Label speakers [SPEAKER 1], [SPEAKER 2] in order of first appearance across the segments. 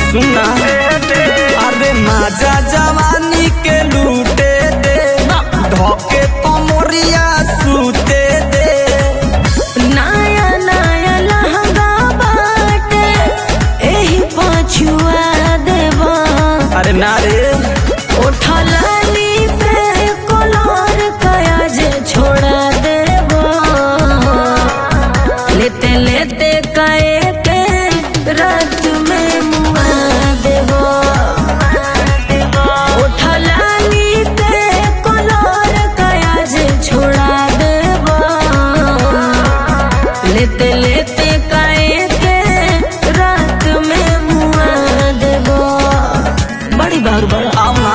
[SPEAKER 1] सुना अरे माजा जवानी के लूटे दे धोके कमरिया सूते दे
[SPEAKER 2] नया नया लहंगा बाटे एही पछुआ देबा
[SPEAKER 1] अरे ना रे
[SPEAKER 2] उठलानी पे कोलार कया जे छोड़ा देबा लेते लेते कए के रात में मुआ देबा उठलानी पे कोलार कया जे छोड़ा देबा लेते लेते कए के रात में मुआ देबा बड़ी बार बड़ा
[SPEAKER 1] आओ ना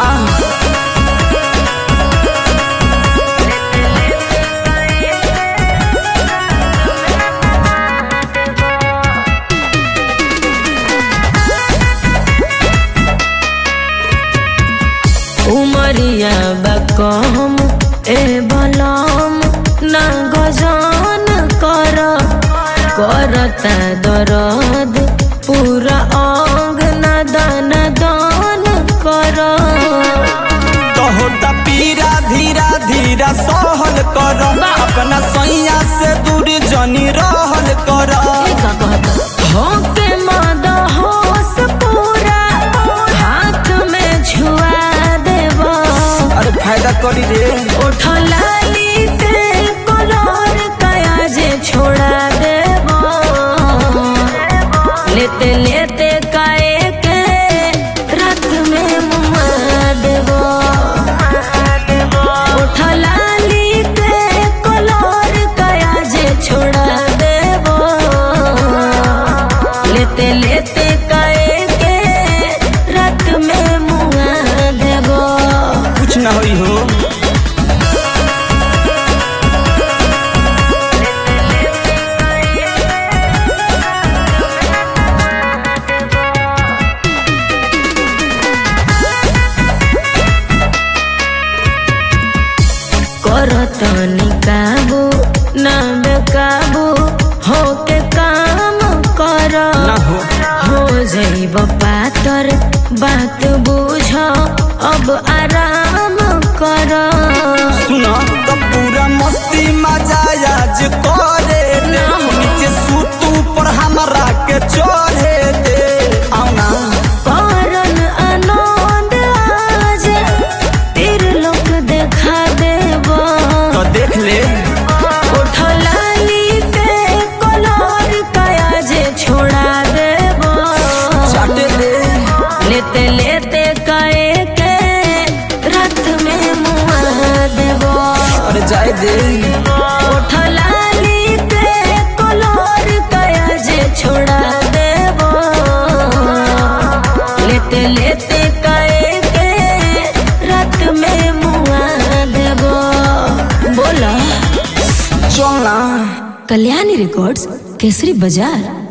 [SPEAKER 2] उमरिया बकम ए बलम ना गजान कर करता दरद पूरा अंग ना दान दान कर
[SPEAKER 1] तो होता पीरा धीरा धीरा सहल कर अपना सैया से दूर जनी रहल कर
[SPEAKER 2] होके मद होश पूरा हाथ में छुआ देबा
[SPEAKER 1] अरे फायदा करी रे
[SPEAKER 2] उठलाली ते कोलार कया जे छोड़ा देबा लेते लेते काए के रात में मुआ देबा उठलाली ते कोलार कया जे छोड़ा देबा लेते लेते काए के रात में मुआ देबा
[SPEAKER 1] कुछ ना होई हो
[SPEAKER 2] करतनी काबू ना बेकाबू होके काम कर
[SPEAKER 1] ना हो
[SPEAKER 2] हो जइब पातर बात बुझ अब आराम कर
[SPEAKER 1] सुना तो पूरा मस्ती मजा आज करे दे नीचे सूत ऊपर हमरा के चढ़े दे आओ ना
[SPEAKER 2] करन आनंद आज तीर लोक देखा देब
[SPEAKER 1] तो देख ले
[SPEAKER 2] उठलाली ते कलर कया जे छोड़ा देब
[SPEAKER 1] चाटे दे
[SPEAKER 2] लेते लेते कए के रात में मुआ देब
[SPEAKER 1] अरे जाए दे
[SPEAKER 2] उठलाली ते कलर कया जे छोड़ा देब लेते लेते कए के रात में मुआ देब बोला
[SPEAKER 1] चल ना
[SPEAKER 2] कल्याणी रिकॉर्ड्स केसरी बाजार